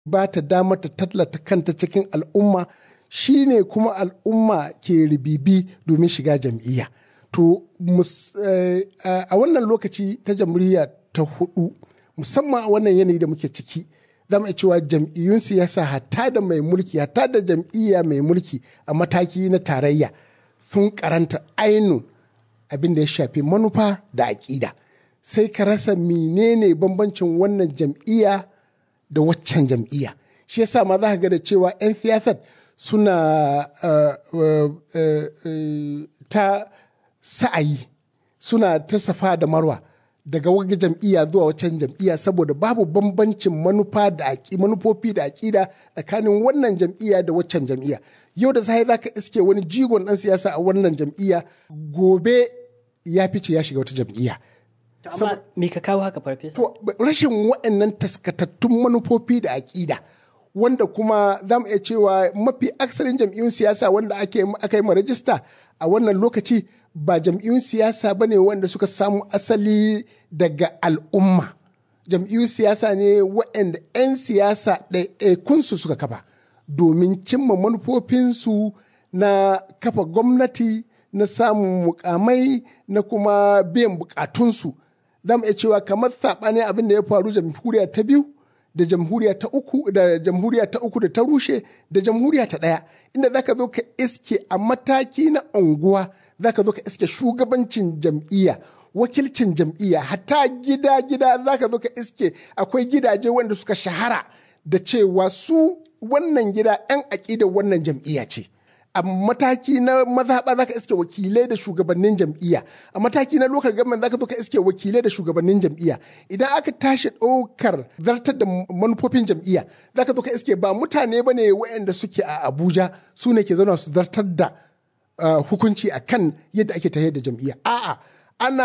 ba ta damar ta tallata kanta cikin al'umma shine kuma al'umma ke ribibi domin shiga jam'iyya to a wannan lokaci ta jamhuriya ta hudu musamman a wannan yanayi da muke ciki za mu cewa jam'iyyun siyasa hatta da mai mulki hatta da jam'iyya mai mulki a mataki na tarayya sun karanta ainun abin da ya shafi manufa da aƙida sai ka rasa menene bambancin wannan jam'iyya da waccan jam'iyya shi yasa ma za ka ga da cewa 'yan siyasar suna ta sa'ayi suna ta safa da marwa daga wani jam'iyya zuwa wacan jam'iyya saboda babu bambancin manufa da manufofi da aƙida tsakanin wannan jam'iyya da waccan jam'iyya yau da sai zaka iske wani jigon ɗan siyasa a wannan jam'iyya gobe ya fice ya shiga wata jam'iyya amma me ka kawo haka farfesa to rashin waɗannan taskatattun manufofi da aƙida wanda kuma za mu iya cewa mafi aksarin jam'iyyun siyasa wanda aka yi ma rajista a wannan lokaci ba jam'iyyun siyasa ba ne wanda suka samu asali daga al'umma jam'iyyun siyasa ne waɗanda 'yan siyasa ɗaiɗaikunsu suka kafa domin cimma manufofinsu na kafa gwamnati na samun mukamai na kuma biyan bukatunsu za mu iya cewa kamar saɓanin abin da ya faru jamhuriya ta biyu da jamhuriya ta uku da jamhuriya ta uku da ta rushe da jamhuriya ta ɗaya inda zaka zo ka iske a mataki na unguwa zaka zo ka iske shugabancin jam'iyya wakilcin jam'iyya hatta gida gida zaka zo ka iske akwai gidaje wanda suka shahara da cewa su wannan gida 'yan aƙidar wannan jam'iyya ce a mataki na mazaɓa zaka iske wakilai da shugabannin jam'iyya a mataki na lokal government zaka zo ka iske wakilai da shugabannin jam'iyya idan aka tashi ɗaukar zartar da manufofin jam'iyya zaka zo ka iske ba mutane ba ne waɗanda suke a abuja su ne ke zauna su zartar da hukunci a kan yadda ake tafiyar da jam'iyya a'a ana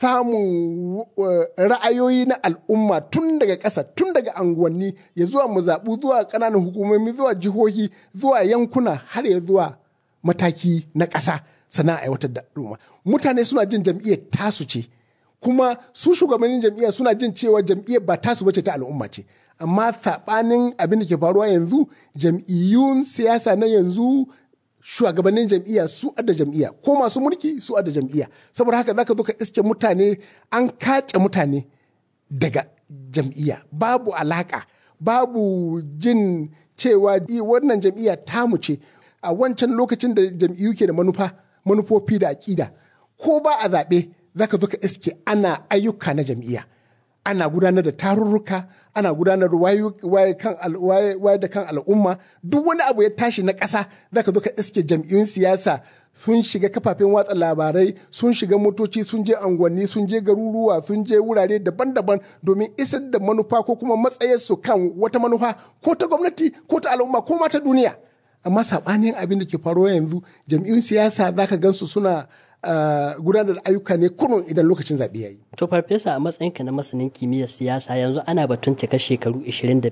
samun ra'ayoyi na al'umma tun daga ƙasa tun daga anguwanni ya zuwa mazaɓu zuwa ƙananan hukumomi zuwa jihohi zuwa yankuna har ya zuwa mataki na ƙasa sana aiwatar da al'umma mutane suna jin jam'iyyar tasu ce kuma su shugabannin jam'iyyar suna jin cewa jam'iyyar ba tasu bace ta al'umma ce amma saɓanin abin da ke faruwa yanzu jam'iyyun siyasa na yanzu shugabannin jam'iyya su adda jam'iyya ko masu mulki su adda jam'iyya saboda haka zaka zo ka iske mutane an kace mutane daga jam'iyya babu alaka babu jin cewa wannan jam'iyya tamu ce a wancan lokacin da jam'iyyu ke da manufa manufofi da aƙida ko ba a zaɓe zaka zo ka iske ana ayyuka na jam'iyya ana gudanar da tarurruka ana gudanar da waye da kan al'umma duk wani abu ya tashi na ƙasa zaka zo ka iske jam'iyyun siyasa sun shiga kafafen watsa labarai sun shiga motoci sun je angwanni sun je garuruwa sun je wurare daban-daban domin isar da manufa ko kuma matsayarsu kan wata manufa ko ta gwamnati ko ta al'umma ko ma ta duniya amma saɓanin abin da ke faruwa yanzu jam'iyyun siyasa zaka gansu suna Uh, gudanar da ayyuka ne kurun idan lokacin zaɓe ya yi. To farfesa a matsayinka na masanin kimiyyar siyasa yanzu ana batun cika shekaru 27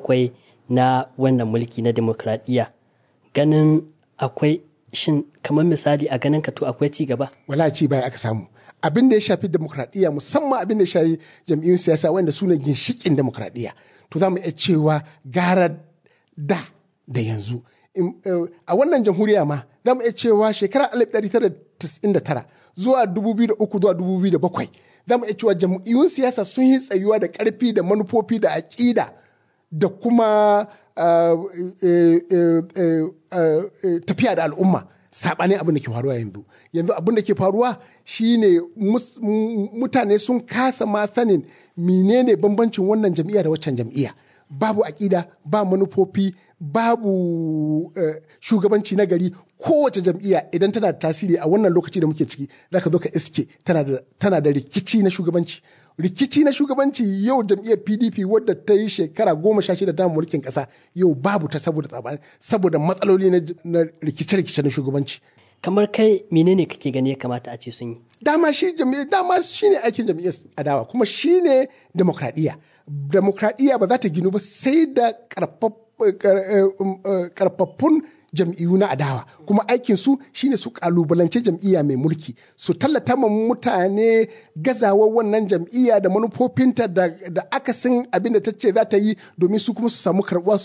na wannan mulki na demokradiyya ganin akwai shin kamar misali a ganin ka to akwai ci gaba? Wala ci baya aka samu. Abin da ya shafi demokradiyya musamman abin da ya shafi jam'iyyun siyasa wanda su ne ginshiƙin demokradiyya. To za mu iya cewa gara da da yanzu. A wannan jamhuriya ma za mu iya cewa shekara 1999 zuwa 2003 zuwa 2007 za mu iya cewa jam'iyyun siyasa sun yi tsayuwa da ƙarfi da manufofi da aƙida da kuma tafiya da al'umma saɓanin abin da ke faruwa yanzu yanzu abin da ke faruwa shine mutane sun kasa ma sanin menene bambancin wannan jam'iyya da waccan jam'iyya babu aƙida ba manufofi babu uh, shugabanci na gari kowace jam'iyya idan tana da tasiri a wannan lokaci da muke ciki za ka zo ka iske tana da rikici na shugabanci rikici na shugabanci yau jam'iyyar pdp wadda ta yi shekara goma sha shida ta mulkin ƙasa yau babu ta saboda tsabani saboda matsaloli na rikice-rikice na shugabanci kamar kai menene kake gani ya kamata a ce sun yi dama shi jam'iyyar dama shine aikin jam'iyyar adawa kuma shine demokradiyya demokradiyya ba za ta ginu ba sai da karfaffun jam'iyyu na adawa kuma aikin su shine su kalubalance jam'iyya mai mulki su tallata ma mutane gazawar wannan jam'iyya da manufofinta da, da akasin abin da ta ce za ta yi domin su kuma su samu karbuwa su